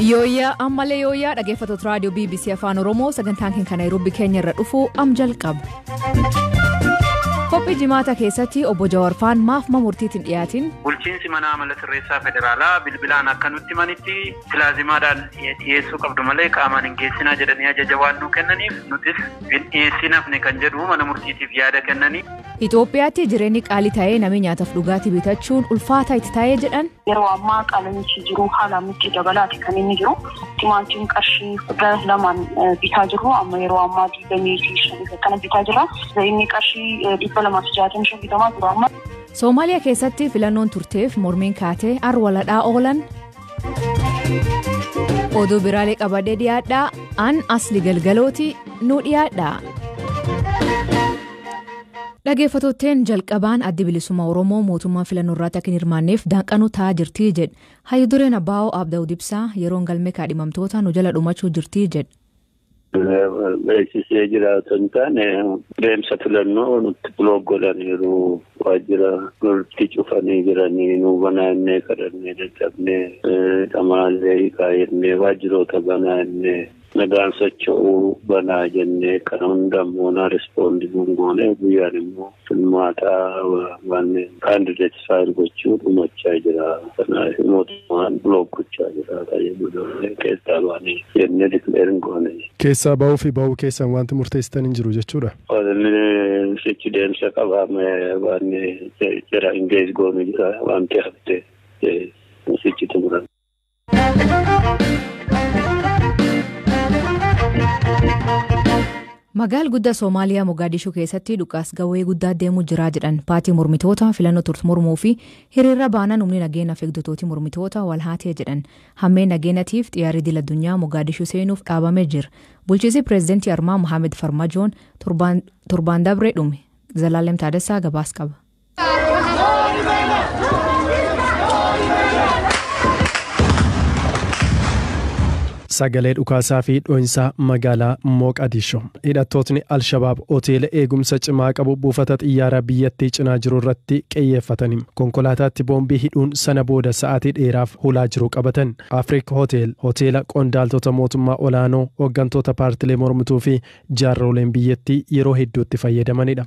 Yooyyaa ammallee yooyyaa dhaggeeffattoota raadiyoo BBC Afaan Oromoo sagantaan keenya Naayiroobii keenya irra dhufu am jalqaba. Qophii jimaata keessatti obbo Jawaarfaan maaf murtiitiin dhiyaatin. Bulchiinsi mana amala sirreessaa federaalaa bilbilaan akka nutti manitti pilaazimaadhaan dhiyeessuu qabdu malee qaamaan hin geessinaa jedhanii ajaja waan nuu kennaniif nutis hin dhiyeessinafne kan jedhu mana murtiitiif yaada kennanii. Itoophiyaatti jireenyi qaalii ta'ee namni nyaataaf dhugaatii bitachuun ulfaataa itti ta'ee jedhan. Yeroo ammaa qaalamichi jiru haala nutti dabalaati kan inni jiru. Timaatiin qarshii kudha lamaan bitaa jiru amma yeroo ammaa digdamii fi shanii kana bitaa jira. Inni qarshii dhibba lamaa fi jaatamii shan bitamaa jiru amma. Soomaaliyaa keessatti filannoon turteef mormiin kaatee arwaladhaa oolan. Oduu biraalee qabadee dhiyaadhaa an asli galgalooti nu dhiyaadhaa. Dhaggeeffattootteen jalqabaan addi bilisummaa Oromoo mootummaa filannoo irratti akka hin hirmaanneef daanqanuu taa'aa jirtii jedhe. Hayyu dureen Abbaa'oo Abdaa'u Dibsaa yeroon galmee kaadhimamtoota nu jala dhumachuu jirtii jedhe. Beeksisee jiraatan taane deemsa filannoo nutti biloog godhaniiru waajjira nutti cufanii jiranii nu banaannee kadhannee dadhabnee dhamaallee kaayannee waajjiroota banaannee nagaan socho'uu banaa jennee kana hundammoo na rispoondii gungoonee guyyaan immoo filmaataa waan kaandideet faayil gochuu dhumachaa jira kanaaf mootummaan biloog gochaa jira tajaajila keessaa baanii jennee dikleerin goone. Keessaa bahuu fi bahuu keessan wanti murteessitan hin jiru jechuudha. Sichi deemsa qabaame waan jira ingees goonu jira wanti hafte sichi xumuran. Magaal guddaa Soomaaliyaa Mogaadishuu keessatti dhukaas gawwee guddaa deemuu jira jedhan paatii mormitoota filannoo turte mormuu fi hiriirra baanaan humni nageenyaaf eegdotootii mormitoota wal haatee jedhan hammeen nageenyatiif xiyyaarri idil addunyaa Mogaadishuu seenuuf dhaabamee jira. Bulchiinsi pireezidantii Armaa Mohaammed Farmajoon torbaan dabree dhume. Zalaalem Taaddasaa gabaas qaba. Sagalee dhukaasaa fi dho'insaa magaalaa Mooqadisho. Hidhattootni Alshabaab hoteela eegumsa cimaa qabu buufata xiyyaaraa biyyattii cinaa jiru irratti qiyyeeffatanii konkolaataatti boombii hidhuun sana booda sa'aatii dheeraaf hulaa jiru qabatan. Afriik Hotel hoteela qondaaltota mootummaa olaanoo hooggantoota paartilee mormituu fi jaarroleen biyyattii yeroo hedduutti fayyadamanidha.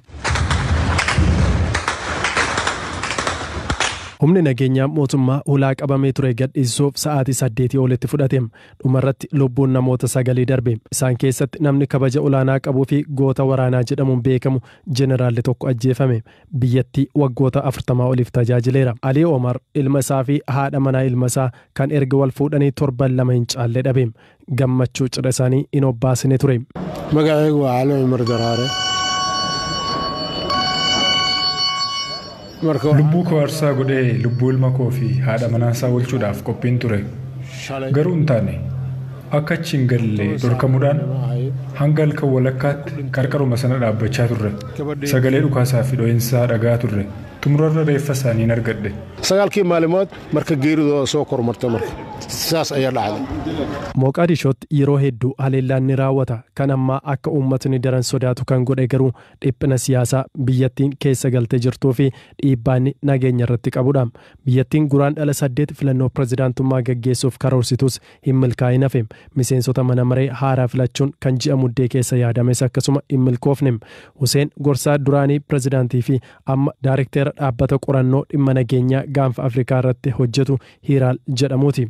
humni nageenyaa mootummaa hulaa qabamee ture gadhiisuuf sa'aatii saddeetii olitti fudhate dhumarratti lubbuun namoota sagalii darbe isaan keessatti namni kabaja olaanaa qabuu fi goota waraanaa jedhamuun beekamu jeenaraalli tokko ajjeefame biyyattii waggoota afurtamaa oliif tajaajileera alii omar ilma isaa fi haadha manaa ilma isaa kan erga wal fuudhanii torban lama hin caalle dhabe gammachuu cidha isaanii hin obbaasine ture. Magaalee waa haala Umar Daraare. lubbuu koo aarsaa godhee lubbuu ilma koo fi haadha manaasaa oolchuudhaaf qophiin ture garuu hin taane akka achi hin galle dhorkamuudhaan hanga halkan walakkaatti qarqaruma sana dhaabbachaa turre sagalee dhukaasaa fi dho'insaa dhagaa turre xumurarra reeffa isaanii argadhe. sagaalkii maalimood marka geeridooda soo kormarte marka saas ayaa dhacday. Mooqaadishootti yeroo hedduu haleellaan ni raawwata kan ammaa akka uummatni daran sodaatu kan godhe garuu dhiphina siyaasaa biyyattiin keessa galtee jirtuu fi dhiibbaanni nageenya irratti qabudha. Biyyattiin guraan dhala saddeet filannoo pirezidaantummaa gaggeessuuf karoorsitus hin milkaa'in hafe miseensota mana maree haaraa filachuun kan ji'a muddee keessa yaadames akkasuma hin milkoofne. Huseen Gorsaa duraanii pirezidaantii fi amma daarektera dhaabbata qorannoo dhimma nageenyaa gaanfa Afrikaa irratti hojjetu Hiiraal jedhamuuti.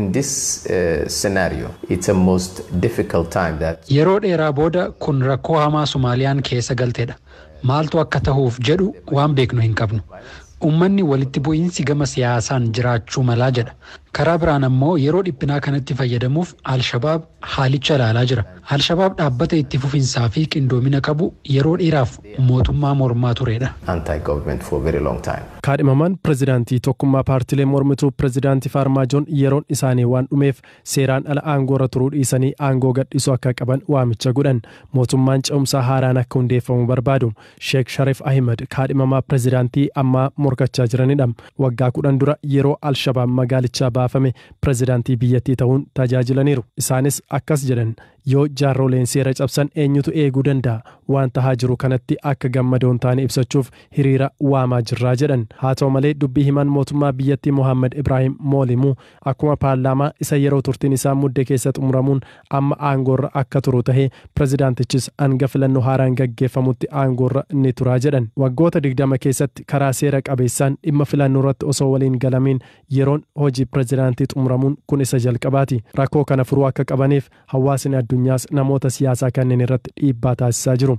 Yeroo dheeraa booda kun rakkoo hamaa Somaaliyaan keessa galteedha. Maaltu akka tahuuf jedhu waan beeknu hin qabnu. Uummanni walitti bu'iinsi gama siyaasaan jiraachuu malaa jedha. Karaa biraan ammoo yeroo dhiphinaa kanatti fayyadamuuf Alshabaab haalicha ilaalaa jira. Alshabaab dhaabbata itti fufinsaa fi qindoomina qabu yeroo dheeraaf mootummaa mormaa turedha. Kaadhimamaan pirezidaantii tokkummaa paartilee mormituu pirezidaantii Faarmaajoon yeroon isaanii waan dhumeef seeraan ala aangoorra turuu dhiisanii aangoo gadhiisuu akka qaban waamicha godhan. Mootummaan ce'umsaa haaraan akka hundeeffamu barbaadu. Sheek Sharif Ahmed kaadhimamaa pirezidaantii ammaa morkachaa jiranidha. Waggaa kudhan dura yeroo Alshabaab magaalichaa baafame pirezidaantii biyyattii ta'uun tajaajilaniiru. Isaanis akkas jedhan yoo jaarroleen seera cabsan eenyutu eeguu danda'a waan tahaa jiru kanatti akka gammadoon taane ibsachuuf hiriira waamaa jirraa jedhan haa ta'u malee dubbii himan mootummaa biyyattii mohaammed ibraahim moolimuu akkuma paarlaamaa isa yeroo turtiin isaa muddee keessa xumuramuun amma aangoorra akka turu tahee pirezidaantichis hanga filannoo haaraan gaggeeffamutti aangoorra ni turaa jedhan waggoota digdama keessatti karaa seera qabeessaan dhimma filannoo irratti osoo waliin galamiin yeroon hojii pirezidaantii xumuramuun kun isa jalqabaati rakkoo kana furuu akka qabaniif hawaasni addunyaas namoota siyaasaa kanneen irratti dhiibbaa taasisaa jiru.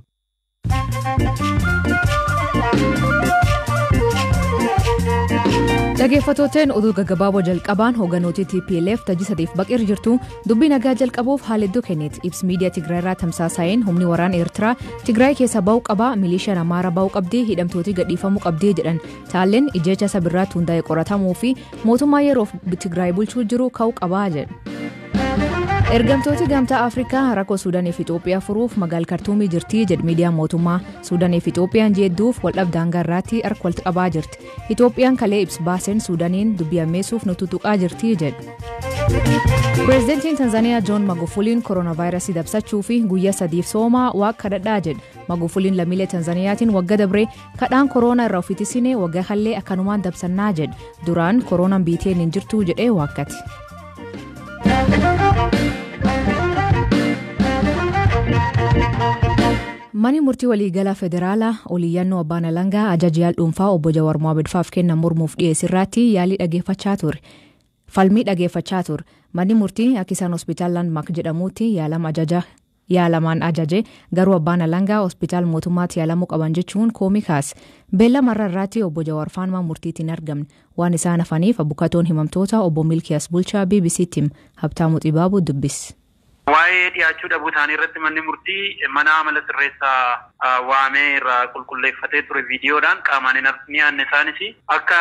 Dhageeffattootaan oduu gaggabaaboo jalqabaan hoogganooti TPLF tajii sadiif baqir jirtu dubbii nagaa jalqabuuf haaliddoo kenneet ibs miidiyaa Tigraay irraa tamsaasa'een humni waraana Eertiraa Tigraay keessa ba'uu qabaa milishaan Amaara ba'uu qabdii hidhamtooti gadhiifamuu qabdii jedhan taalleen ijjecha sabirraatti hundaa'e qoratamuu fi mootummaa yeroof Tigraay bulchuu jiru ka'uu qabaa jedhu. ergamtooti gamtaa afrikaa rakkoo suudaaniif itoophiyaa furuuf magaal kartuumii jirti jedh miidiyaan mootummaa suudaaniif itoophiyaan jeedduuf waldhabdaan gaarraatti harka walitti qabaa jirti itoophiyaan kalee ibs baaseen suudaaniin dubbii ammeessuuf nu tutuqaa jirti jedhu pireezidentiin tanzaaniyaa joon magufuliin kooronaavaayirasii dabsachuu fi guyyaa sadiif soomaa waa kadhadhaa jedhu magufuliin lammiilee tanzaaniyaatiin wagga dabree kadhaan kooroonaa irraa ofiitisine waggaa hallee akkanumaan dabsannaa jedhu duraan kooroonaan biiteen hin jirtu jedhee waakkate. Mani murtii waliigalaa federaalaa oliiyyannoo abbaan alangaa ajaja dhuunfaa obbo Jawaar Mohaammed faaf kennan mormuuf dhiyeessirraatti yaalii dhageeffachaa ture. Falmii dhageeffachaa ture. Manni murtii akka isaan hospitaal Landmark jedhamuutti yaalama ajaja yaalamaan ajaje garuu abbaan alangaa hospitaal mootummaatti yaalamuu qaban jechuun koomii kaase. Beellamarra irraatti obbo Jawaar faanuma murtiitiin argamne waan isaan hafaniif abbukatoon himamtoota obbo Milkiyas Bulchaa BBC'tti Habtaamuu Xibaabuu dubbise. Waa'ee dhiyaachuu dhabuu isaanii irratti manni murtii mana amala sirreessaa waamee irraa qulqulleeffatee ture viidiyoodhaan qaamaan hin dhiyaanne isaanis akka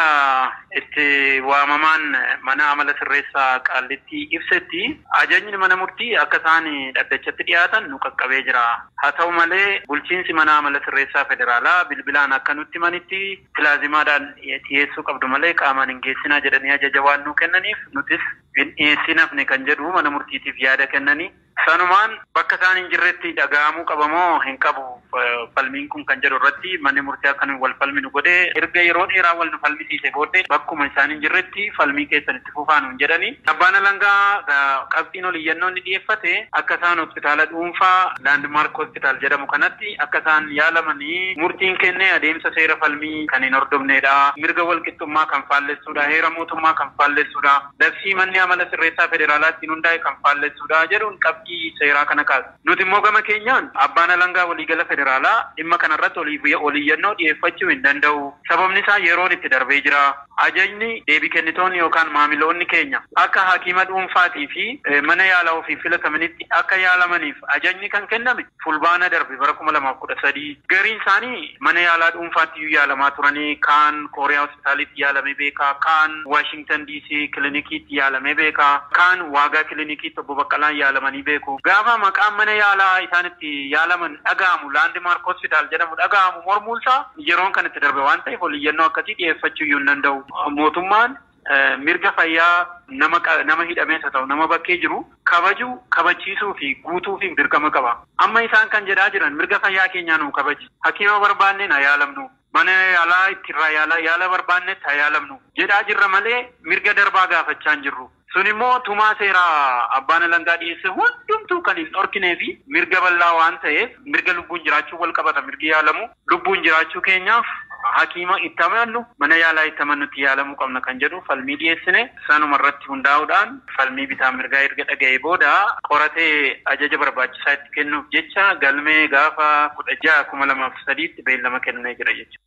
itti waamamaan mana amala sirreessaa qaallitti ibsetti ajajni mana murtii akka isaan dhaddachatti dhiyaatan nu qaqqabee jira. Haa ta'u malee bulchiinsi mana amala sirreessaa federaalaa bilbilaan akka nutti manitti pilaazimaadhaan dhiyeessuu qabdu malee qaamaan hin geessinaa jedhanii ajaja waan nu kennaniif nutis hin dhiyeessinafne kan jedhu mana murtiitiif yaada kennanii sanumaan bakka isaan hin jirretti dhaga'amuu qabamoo hin qabu falmiin kun kan jedhu irratti manni murtii akka wal falminu godhee erga yeroo dheeraa wal nu falmisiise booddee bakkuma isaan hin jirretti falmii keessan itti fufaa nuun jedhani abbaan alangaa qabxiin oliyyannoo ni dhiyeeffate akka isaan hospitaala dhuunfaa laandmark hospitaal jedhamu kanatti akka isaan yaalamanii murtiin kenne adeemsa seera falmii kan hin hordofnedha mirga walqixxummaa kan faallessuudha heera mootummaa kan faallessuudha labsii manni amala sirreessaa federaalaatti hundaa'e kan faallessuudha jedhuun qabxii seeraa kana kaasa. Nuti immoo gama keenyaan abbaan alangaa waliigala federaalaa dhimma kanarratti oliyyannoo dhiyeeffachuu hin danda'u. Sababni isaa yeroon itti darbee jira. Ajajni deebii kennitoonni yookaan maamiloonni keenya akka hakiima dhuunfaatii fi mana yaalaa ofii filatamanitti akka yaalamaniif ajajni kan kenname fulbaana darbe bara kuma lamaaf kudha sadii. Gariin isaanii mana yaalaa dhuunfaatti yaalamaa turanii kaan kooriyaa hospitaalitti yaalamee beekaa kaan waashingtan diisii kilinikiitti yaalamee beekaa kaan waagaa kilinikiitti obbo Baqqalaan yaalamanii beeku. Gaafa maqaan mana yaalaa isaanitti yaalaman dhaga'amu laandimaark hospitaal jedhamu dhaga'amu mormuunsaa yeroon kan itti darbe waan ta'eef oliyyannoo akkasii dhiyeeffachuu iyyuu hin danda'u. Mootummaan mirga fayyaa nama nama hidhamees haa ta'u nama bakkee jiru kabajuu kabachiisuu fi guutuu fi dirqama qaba. Amma isaan kan jedhaa jiran mirga fayyaa keenyaa nu kabaji. Hakiima barbaanneen haa yaalamnu. Mana yaalaa ittirraa yaalaa yaala barbaannetti haa yaalamnu. Jedhaa jirra malee mirga darbaa gaafachaa hin jirru. Sun immoo tumaa seeraa abbaan alangaa dhiyeesse hundumtuu kan hin dhorkinee fi mirga bal'aa waan ta'eef mirga lubbuun jiraachuu wal qabata mirgi yaalamu. Lubbuun jiraachuu keenyaaf hakiima itti amannu mana yaalaa itti amannutti yaalamuu qabna kan jedhu falmii dhiyeessine sanuma irratti hundaa'uudhaan falmii bitaa mirgaa erga dhaga'ee booda qoratee ajaja barbaachisaa itti kennuuf jecha galmee gaafa kudha ja'a kuma lamaaf sadiitti beellama kennee jira jechuudha.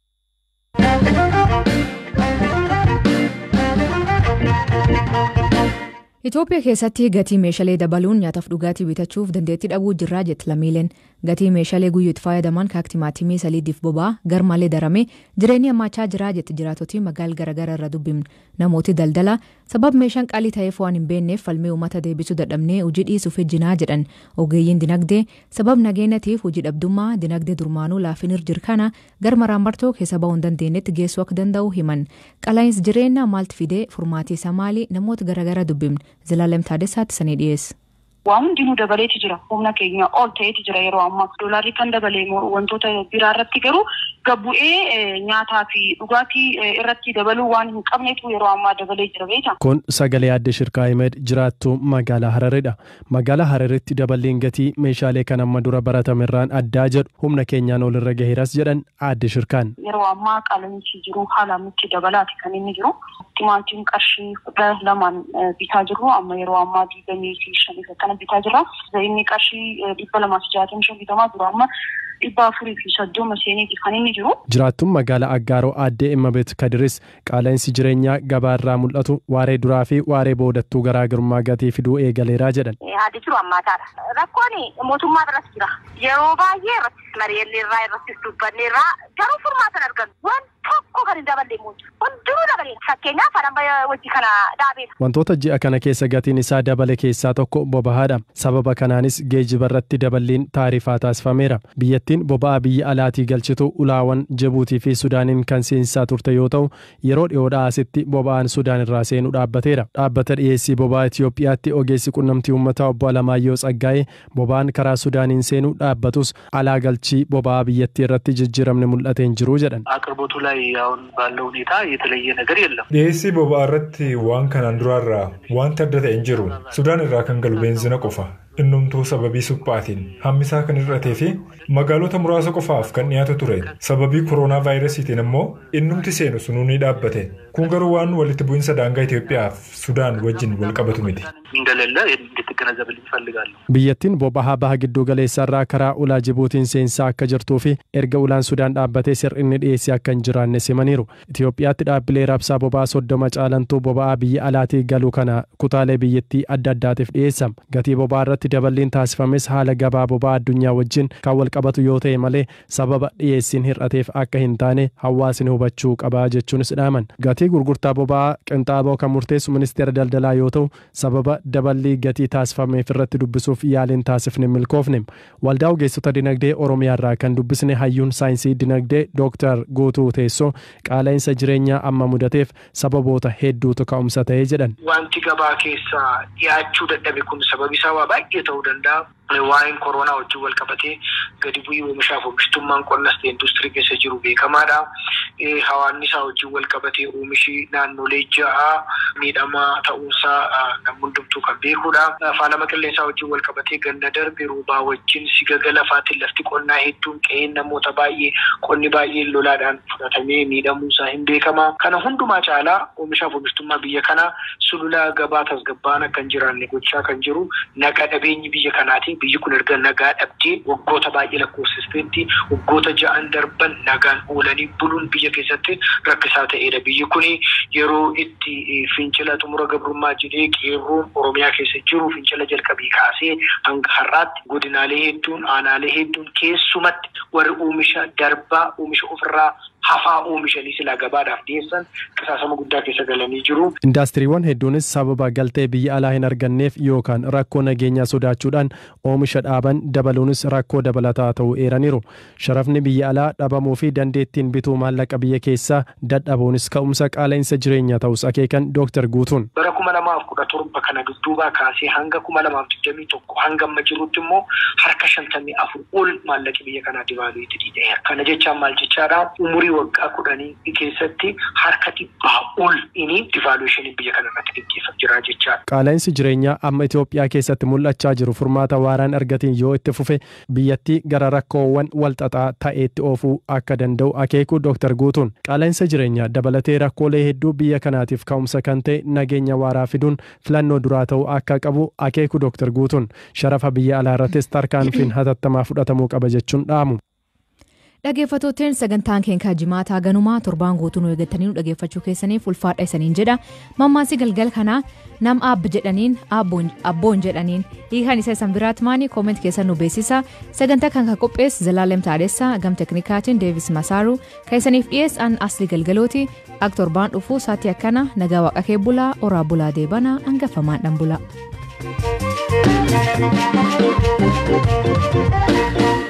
Itoophiyaa keessatti gatii meeshaalee dabaluun nyaataaf dhugaatii bitachuuf dandeettii dhabuu jirraa jetti lammiileen gatii meeshaalee guyyuu itti fayyadaman kan timaatimii saliidiif boba'aa garmalee darame jireenyi hammaachaa jiraa jetti jiraatotii magaal garaagaraa irra dubbifne namooti daldala sabab meeshaan qaalii ta'eef waan hin beekneef falmii uummata deebisuu dadhabnee hojii dhiisuuf ejjinaa jedhan ogeeyyiin dinagdee sabab nageenyatiif hojii dhabdummaa dinagdee durmaanuu laafinir jirkana garmaraan martoo keessa ba'uu hin dandeenyetti geessuu akka danda'u himan qalaa'insi jireenya maalti fidee furmaatii isaa maali namoota garaagaraa dubbifne zilaalem taadessaatti sanii dhiyeessa. waa hundinuu dabaleeti jira humna keenya ol ta'eeti jira yeroo ammaa doolaarri kan dabalee wantoota biraa irratti garuu gabbu'ee nyaataa fi dhugaatii irratti dabaluu waan hin qabneetu yeroo ammaa dabalee jira beekta. Kun sagalee adde Shirkaa Himed jiraattuu magaalaa Hararidha. Magaalaa Hararitti daballeen gatii meeshaalee kan amma dura baratamerraan addaa jedhu humna keenyaan olirra gaheeras jedhan adde Shirkaan. Yeroo ammaa qaala'insi jiru haala nutti dabalaati kan inni jiru. Timaatiin qarshii kudha lamaan bitaa jiru amma yeroo ammaa digdamii fi shanii akkana bitaa jira. Inni qarshii dhibba lamaa fi jaatamii shan bitamaa jiru amma dhibba afurii fi soddoma seeniiti kan inni jiru. Jiraattuun magaalaa Aggaaroo addee Immabeet Kadiris qaala'insi jireenyaa gabaarraa mul'atu waaree duraa fi waaree boodattuu garaagarummaa gatii fiduu eegaleeraa jedhan. Haati jiru ammaataadha. Rakkoon mootummaa biratti jira. Yeroo baay'ee irratti mari'annee irraa irratti dubbanne irraa garuu furmaata argannu. Waan tokko kan hin daballee muudu. Hundinuu dabalee. Fakkeenyaaf haadha wajji kana dhaabeera. Wantoota ji'a kana keessa gatiin isaa dabale keessaa tokko boba'aadha. Sababa kanaanis geejjiba irratti daballiin taarifaa taasifameera. Biyyattiin boba'aa biyya alaatii galchitu ulaawwan Jibuutii fi Sudaaniin kan seensisaa turte yoo ta'u yeroo dhiyoodhaa asitti boba'aan Sudaan irraa seenuu dhaabbateera. Dhaabbata dhiyeessii boba'aa Itoophiyaatti ogeessi qunnamtii uummataa obbo Alamaayyoo Tsaggaa'ee boba'aan karaa Sudaaniin seenuu dhaabbatus alaa galchii boba'aa biyyattii irratti jijjiiramni mul'atee hin jiru jedhan. አቅርቦቱ ላይ አሁን ባለው ሁኔታ የተለየ ነገር የለም። dhiyeessii boba'aa irratti waan kanaan duraarraa wanta adda ta'e hin jiru sudaan irraa kan galu beenzina qofa innumtuu sababii suphaatiin hammisaa kan hir'atee fi magaalota muraasa qofaaf kan dhiyaatu ture sababii kooroonaa vaayirasiitiin immoo innumti seenu sunuu ni dhaabbate kun garuu waan walitti bu'insa daangaa Itoophiyaaf sudaan wajjin wal qabatu miti. እንደሌለ እንድትገነዘብልኝ እፈልጋለሁ። Biyyattiin boba'aa baha gidduu galeessaarraa karaa ulaa Jibuutiin seensaa akka jirtuu fi erga ulaan Sudaan dhaabbatee sirrinni dhiyeessii akka hin jiraanne simaniiru. Itoophiyaatti dhaabbilee raabsaa boba'aa soddoma caalantuu boba'aa biyya alaatii galuu kana kutaalee biyyattii adda addaatiif dhiyeessama. Gatii boba'aa irratti daballiin taasifames haala gabaa boba'aa addunyaa wajjin kan wal qabatu yoo ta'e malee sababa dhiyeessiin hir'ateef akka hin taane hawaasni hubachuu qaba jechuunis dhaaman. Gatii gurgurtaa boba'aa qinxaaboo kan murteessu ministeera daldalaa yoo ta'u sababa daballii gatii taasifameef irratti dubbisuuf yaaliin taasifne milkoofne waldaa ogeessota dinagdee oromiyaarraa kan dubbisne hayyuun saayinsii dinagdee dooktar guutuu teessoo qaala'insa jireenyaa amma mudateef sababoota hedduutu ka'umsa ta'ee jedhan. Wanti gabaa keessa dhiyaachuu dadhabe kun sababi isaa waa baay'ee ta'uu danda'a. Waa'een kooroonaa wajjin wal qabatee gadi bu'ii oomishaaf oomishtummaan qonnas ta'e industirii keessa jiru beekamaadha. Hawaasni isaa wajjin wal qabatee oomishi naannolee ja'a miidhamaa ta'uunsaa namni hundumtuu kan beekudha. Faalama qilleensaa wajjin wal qabatee ganna darbe roobaa wajjin sigaga lafaatiin lafti qonnaa hedduun qe'een namoota baay'ee qonni baay'een lolaadhaan fudhatamee miidhamuunsaa hin beekama. Kana hundumaa caalaa oomishaaf oomishtummaa biyya kanaa sulula gabaa tasgabbaa'aa kan jiraanne gochaa kan jiru naga dhabeenyi biyya kanaati. biyyi kun erga nagaa dhabdee waggoota baay'ee lakkoofsisteetti waggoota ja'an darban nagaan oolanii buluun biyya keessatti rakkisaa ta'edha. Biyyi kun yeroo itti fincila xumura gabrummaa jedhee qeerroon Oromiyaa keessa jiru fincila jalqabee kaasee hanga har'aatti godinaalee hedduun aanaalee hedduun keessumatti warri oomisha darbaa oomisha ofirraa hafaa oomishanii silaa gabaadhaaf dhiyeessan qisaasama guddaa keessa galanii jiru. Indaastiriiwwan hedduunis sababa galtee biyya alaa hin arganneef yookaan rakkoo nageenyaa sodaachuudhaan oomisha dhaaban dabaluunis rakkoo dabalataa ta'uu eeraniiru. Sharafni biyya alaa dhabamuu fi dandeettiin bituu maallaqa biyya keessaa dadhabuunis ka'umsa qaala'insa jireenyaa ta'us akeekan Dooktar Guutuun. Bara kuma lamaaf kudha torba kana dudduubaa kaasee hanga kuma lamaaf digdamii tokko hanga amma jirutti immoo harka shantamii afur ol maallaqi biyya kanaa dibaaluutti didheera. Kana jechaan maal jechaadha umurii waggaa kudhanii keessatti harka dhibbaa ol inni divaaluushinii biyya kana irratti gaggeeffamaa jira jechaadha. Qaala'insi jireenyaa amma Itoophiyaa keessatti mul'achaa jiru furmaata waaraan argatiin yoo itti fufe biyyattii gara rakkoowwan walxaxaa ta'eetti oofuu akka danda'u akeeku Dooktar Guutuun. Qaala'insa jireenyaa dabalatee rakkoolee hedduu biyya kanaatiif ka'umsa kan ta'e nageenya waaraa fiduun filannoo duraa ta'uu akka qabu akeeku Dooktar Guutuun. Sharafa biyya alaa irrattis tarkaanfiin hatattamaa fudhatamuu qaba jechuun dhaamu. Dhaggeeffattootteen sagantaan keenya jimaataa ganumaa torbaan guutuu nu eeggatanii nu dhaggeeffachuu keessaniif ulfaadha isaniin jedha. Mammaasii galgal kanaa nam abb jedhaniin abboon jedhaniin hiikan isa isan biraatti maanii kooment keessan nu beeksisa. Sagantaa kan kan qophees Zalaalem Taadessaa gam teknikaatiin Deevis Masaaru kan isaniif dhiyeessan asli galgalooti ak torbaan dhufuu saatii akkana nagaa waaqa kee bulaa oraa bulaa deebana hangafamaan dhan bula.